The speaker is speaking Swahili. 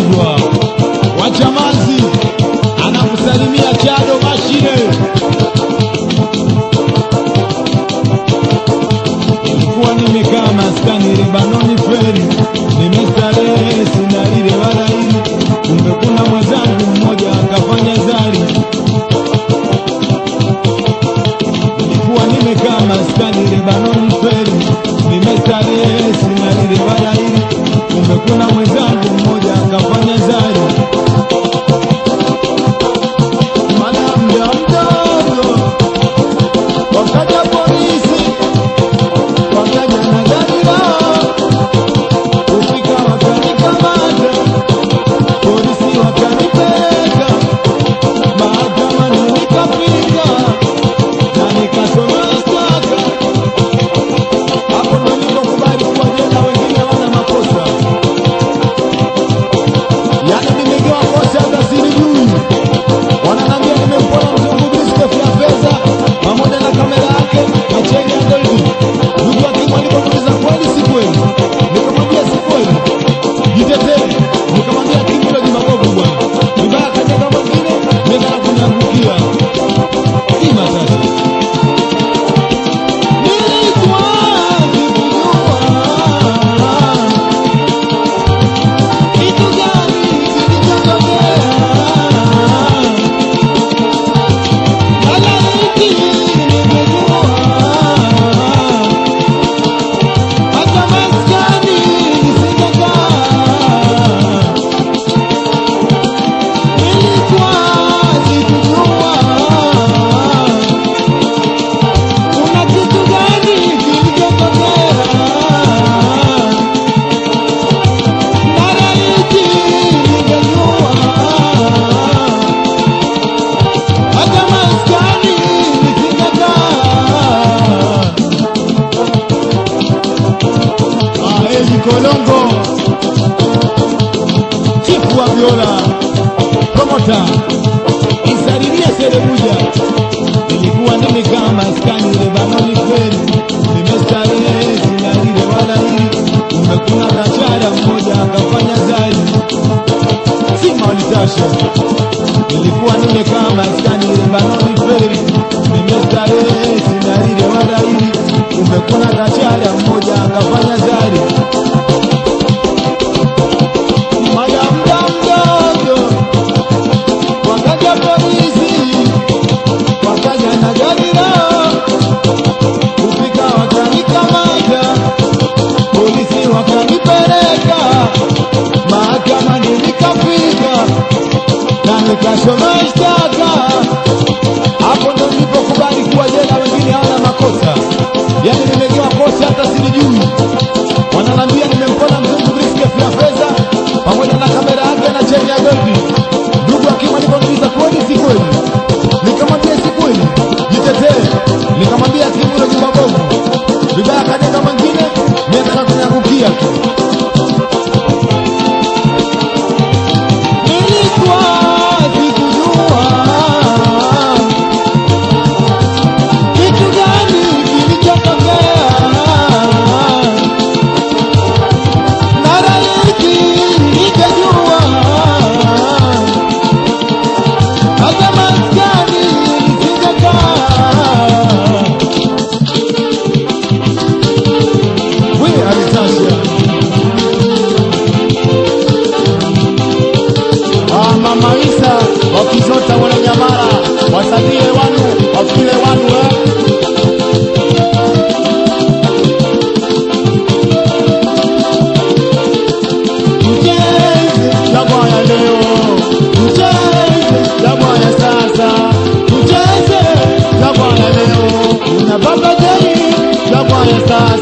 Mgonjwa wa Chamazi anakusalimia Chado Mashine. Nilikuwa nimekaa maskani Lebanoni feri, nimestarehe sina ile wala hili, kumbe kuna mwenzangu mmoja akafanya zari. Nilikuwa nimekaa maskani Lebanoni feri, nimestarehe sina ile wala hili, kumbe kuna mwenzangu mmoja akafanya zari. Mada mda mdogo wakaja polisi wakaja na gari lao kufika wakanikamata polisi wakanipeleka mahakamani nikafika na nikasoma shtaka hapo ndo nilipokubali kuwa jela wengine wana makosa yani nimegewa kosa hata silijui wananambia nimempona mzungu biskef ya fedha pamoja na kamera yake na cheni ya goldi. Ndugu hakimu alipomuuliza kweli si kweli, nikamwambia si kweli, jitetee. Nikamwambia hakimu hilo ni mabovu bwana, vibaya kanyaga mwingine nenda na kuniangukia ima sasa Nilikuwa sikujua kitu gani kilichotokea Malaiki nimejua, hata maskani nisingekaa. Nilikuwa sikujua kuna kitu gani kilichotokea. Malaiki nimejua hata maskani nisingekaa. Aeli Kolongo, chifu wa viola, promota Isarilia Serebuja, nilikuwa nimekaa maskani Lebanoni kweli, nimestarehe sina lile wala hili, kumbe kuna kachara mmoja akafanya zari sima walitasha nilikuwa nimekaa maskani Lebanoni feri, nimestarehe sina lile wala hili, kumbe kuna kachara mmoja akafanya zari. Madam dam dogo, wakaja polisi, wakaja na gari lao, kufika wakanikamata, polisi wakanipeleka mahakamani, nikafika na nikasoma shtaka. Hapo ndo nilipokubali kuwa jela, wengine hawana makosa. Yani nimegewa kosa hata silijui. Wananiambia nimempona mzungu brisketi ya fedha pamoja na kamera yake na cheni ya goldi. Ndugu hakimu aliponiuliza kweli si kweli, nikamwambia si kweli, jitetee. Nikamwambia hakimu hilo ni mabovu, vibaya kanyaga mwingine, niataka kuniangukia tu. Nilikuwa sikujua kitu gani kilichotokea. Mara hiki nikajua hata maskani nisingekaa. We Anastasia. Ah, Mama Isa wakizota wale nyamara wasalie wanu wafile wanu eh? Tucheze jagwa ya leo, tucheze jagwa ya sasa, tucheze jagwa ya leo, kuna baba jai jagwa ya sasa